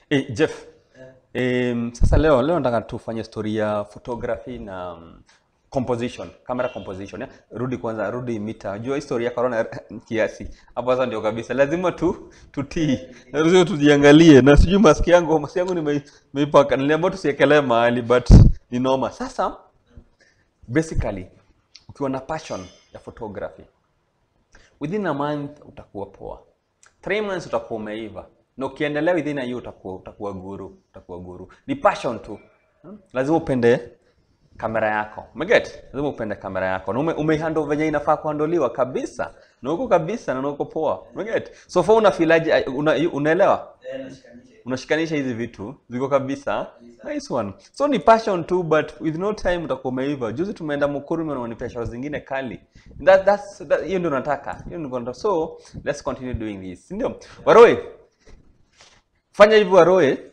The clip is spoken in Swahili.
Eh, Jeff. Um, sasa leo leo nataka tufanye story ya photography na um, composition, camera composition. Ya? Rudi kwanza, rudi mita. Jua historia ya corona kiasi. Hapo sasa ndio kabisa. Lazima tu tutii. Lazima tujiangalie na sijui maski yangu, maski yangu nime- nimeipaka. Niliambiwa tusiekelee mahali but ni noma. Sasa basically ukiwa na passion ya photography within a month utakuwa poa three months utakuwa umeiva na ukiendelea within a year utakuwa utakuwa guru utakuwa guru ni passion tu Hmm? lazima upende kamera yako umeget lazima upende kamera yako na ume, umehandle venye inafaa kuhandoliwa kabisa na uko kabisa na uko poa umeget so far unafilaje una, unaelewa Eh, nashikanisha. unashikanisha hizi vitu ziko kabisa nice one so ni passion tu but with no time utakuwa umeiva juzi tumeenda mukuru na wanipea show zingine kali that, that's that, hiyo ndio nataka hiyo ndio nataka so let's continue doing this si ndio waroe fanya hivyo waroe